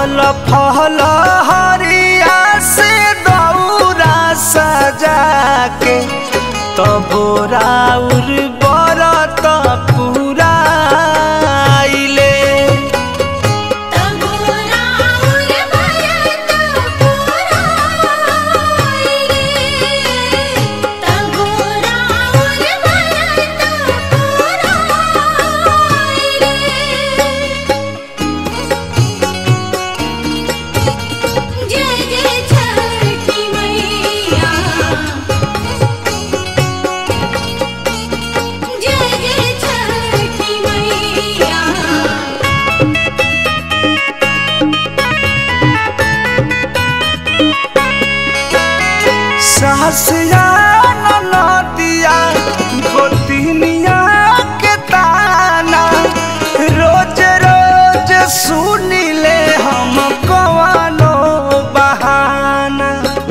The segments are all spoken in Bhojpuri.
फल फल हरिया से दौरा सजा के तबोराउर बरत पूरा आइले तबोरा उर भरत पुराइले तबोरा उर भरत पुराइले जय जय छठी मैया जय जय छठी मैया सहसिया नदिया गोतिनिया के ताना रोज रोज सुनिले हम कवानो बहाना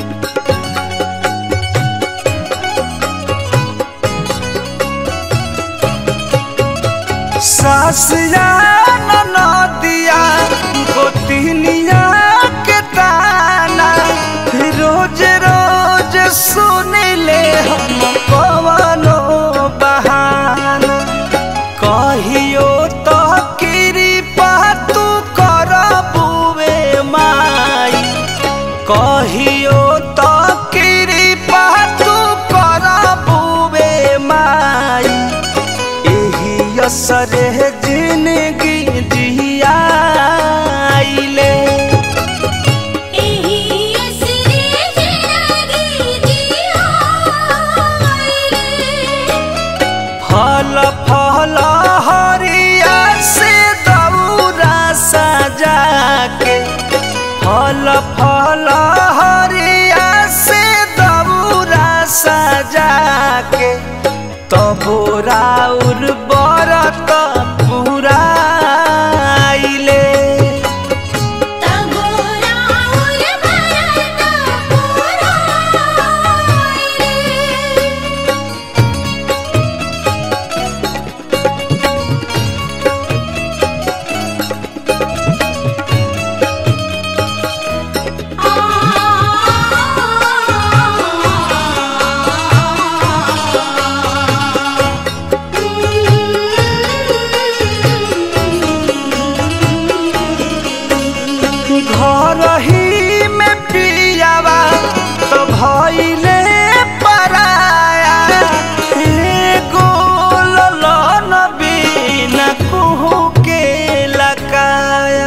सासिया नदिया गोतिनिया के ताना रोज रोज सुनिले हम कवनो बहाना कहियो तो कृपा तू करबुवे माई कहियो तो कृपा तू करबुवे माई एही असरे जिंदगी जियाइले एही असरे जिंदगी जियाइले फल फल हरिया से दौरा सजा के फल फल हरिया से दौरा सजा के तबोराउर बरत पूरा आइले तबोरा उर भरत पुराइले घर ही में पियावा तो भइले पराया एगो ललन बिना कुहू के लकाया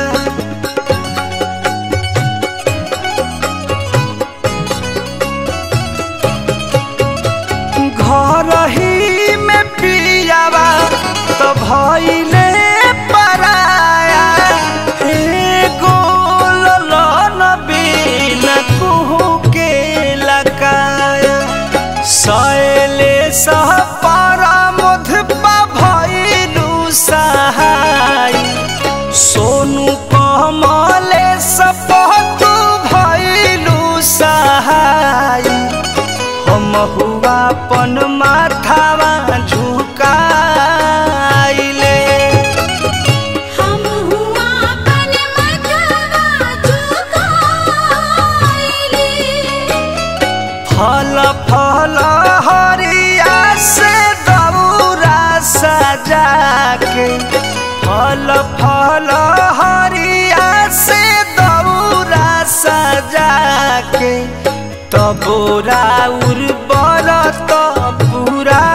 घर ही में पियावा तो भइले पराया एगो ललन बिना कुहू के लकाया सैले सह पारा मधुपा भइलु सहाय सोनू कमले सपतु भइलु सहाय हम हुआ पन माथावा झुकाइले हम हुआ पन मथवा झुकाइले फल फल हरिया से दौरा सजा के फल फल हरिया से दौरा सजा के तबोरा उर बरत पूरा